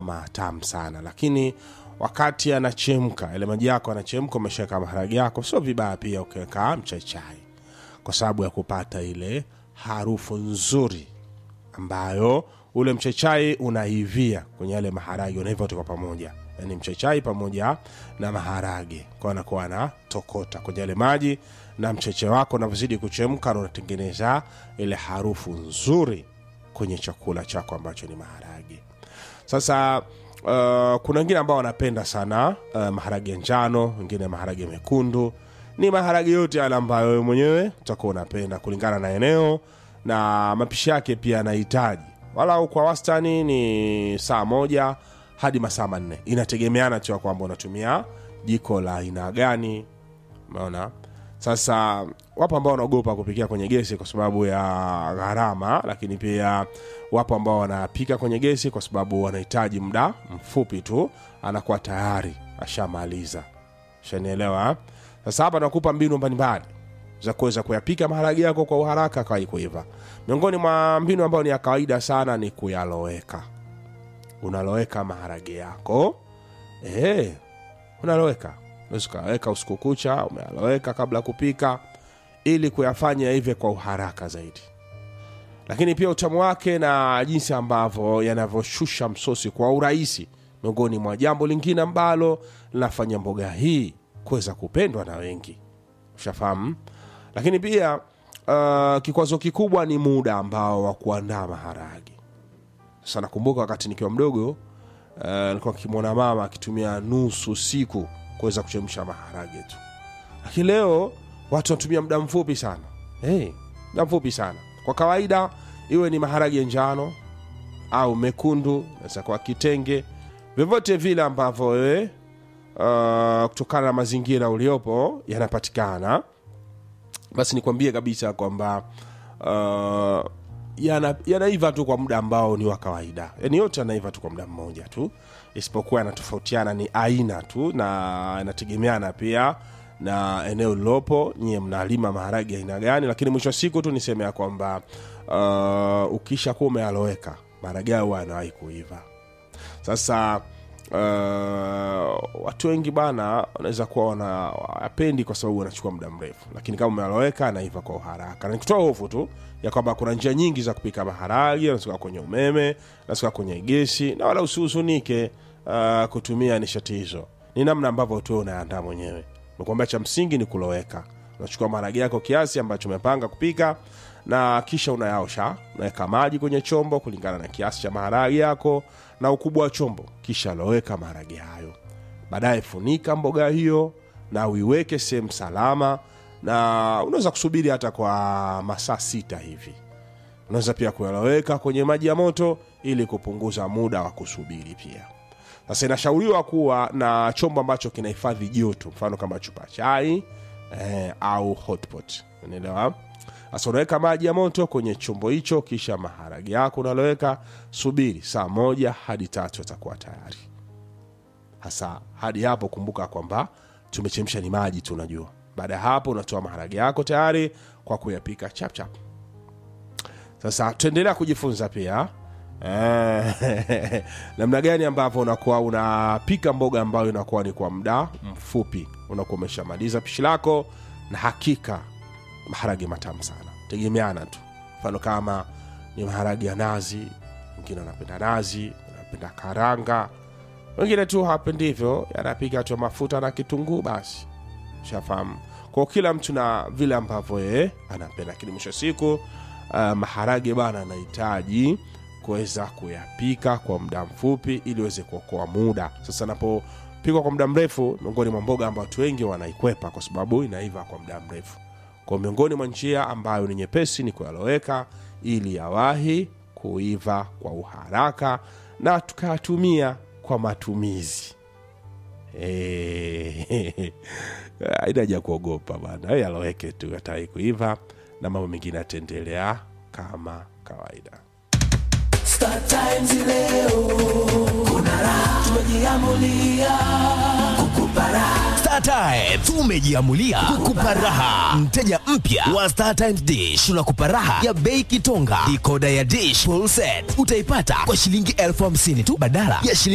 matamu sana lakini wakati anachemka yale maji yako anachemka umeshaweka maharage yako sio vibaya pia ukiweka mchaichai kwa sababu ya kupata ile harufu nzuri ambayo ule mchaichai unaivia kwenye yale maharage unaiva wote kwa pamoja yani mchaichai pamoja na maharage kwa anakuwa anatokota kwenye yale maji na mcheche wako unavyozidi kuchemka na unatengeneza ile harufu nzuri kwenye chakula chako ambacho ni maharage sasa uh, kuna wengine ambao wanapenda sana uh, maharage ya njano wengine maharage mekundu ni maharage yote yale ambayo wewe mwenyewe utakuwa unapenda kulingana na eneo na mapishi yake pia yanahitaji walau kwa wastani ni saa moja hadi masaa manne inategemeana tu ya kwamba unatumia jiko la aina gani umeona sasa wapo ambao wanaogopa kupikia kwenye gesi kwa sababu ya gharama lakini pia wapo ambao wanapika kwenye gesi kwa sababu wanahitaji muda mfupi tu anakuwa tayari ashamaliza shanielewa sasa hapa nakupa mbinu mbalimbali za kuweza kuyapika maharage yako kwa uharaka kawai kuiva miongoni mwa mbinu ambayo ni ya kawaida sana ni kuyaloweka unaloweka maharage yako e, unaloweka unaweza ukaweka usiku kucha umealoweka kabla ya kupika ili kuyafanya hivyo kwa uharaka zaidi lakini pia utamu wake na jinsi ambavyo yanavyoshusha msosi kwa urahisi miongoni mwa jambo lingine ambalo linafanya mboga hii kuweza kupendwa na wengi ushafahamu lakini pia uh, kikwazo kikubwa ni muda ambao wa kuandaa maharage sasa nakumbuka wakati nikiwa mdogo uh, nilikuwa kimwona mama akitumia nusu siku kuweza kuchemsha maharage tu lakini leo watu wanatumia muda mfupi sana hey, muda mfupi sana kwa kawaida iwe ni maharage njano au mekundu naweza kuwa kitenge vyovyote vile ambavyo wewe uh, kutokana na mazingira uliopo yanapatikana basi nikwambie kabisa kwamba uh, yana- yanaiva tu kwa muda ambao ni wa kawaida yani yote yanaiva tu kwa muda mmoja tu isipokuwa yanatofautiana ni aina tu na inategemeana pia na eneo lilopo nyie mnalima maharage aina gani lakini mwisho wa siku tu niseme ya kwamba uh, ukisha kuwa umealoweka maharage hayo huwa yanawahi kuiva sasa uh, watu wengi bana wanaweza kuwa wanapendi kwa sababu wanachukua muda mrefu lakini kama umealoweka anaiva kwa uharaka na nikutoa hofu tu ya kwamba kuna njia nyingi za kupika maharage unasuka kwenye umeme unasuka kwenye gesi na wala usihuzunike uh, kutumia nishati hizo ni namna ambavyo tu unaandaa mwenyewe nakuambia cha msingi ni kuloweka unachukua maharage yako kiasi ambacho umepanga kupika na kisha unayaosha unaweka maji kwenye chombo kulingana na kiasi cha maharage yako na ukubwa wa chombo kisha loweka maharage hayo baadaye funika mboga hiyo na uiweke sehemu salama na unaweza kusubiri hata kwa masaa sita hivi unaweza pia kuyaloweka kwenye maji ya moto ili kupunguza muda wa kusubiri pia sasa inashauriwa kuwa na chombo ambacho kinahifadhi joto mfano kama chupa chai eh, au hotpot unaelewa sasa unaweka maji ya moto kwenye chombo hicho kisha maharage yako unaloweka subiri saa moja hadi tatu yatakuwa tayari hasa hadi hapo kumbuka kwamba tumechemsha ni maji tu unajua baada ya hapo unatoa maharage yako tayari kwa kuyapika chapchap sasa tuendelea kujifunza pia Eh, namna gani ambavyo unakuwa unapika mboga ambayo inakuwa ni kwa muda mfupi unakuwa umeshamaliza pishi lako na hakika maharage matamu sana tegemeana tu mfano kama ni maharage ya nazi wengine wanapenda nazi wanapenda karanga wengine tu hawapendi hivyo yanapika tu mafuta na kitunguu basi shafahamu kwa kila mtu na vile ambavyo yeye anapenda lakini mwisho wa siku uh, maharage bana anahitaji kuweza kuyapika kwa muda mfupi ili uweze kuokoa muda sasa napopikwa kwa muda mrefu miongoni mwa mboga ambayo watu wengi wanaikwepa kwa sababu inaiva kwa muda mrefu kwa miongoni mwa njia ambayo ni nyepesi ni kuyaloweka ili yawahi kuiva kwa uharaka na tukayatumia kwa matumizi Eh, haina haja kuogopa bana Wewe yaloweke tu yatai kuiva na mambo mengine yataendelea kama kawaida Star Times leo kuna raha, tumejiamulia kukupa raha. Star Times tumejiamulia kukupa raha. Mteja mpya wa Star Times Dish tunakupa raha ya bei kitonga. Dikoda ya dish full set utaipata kwa shilingi elfu hamsini tu badala ya shilingi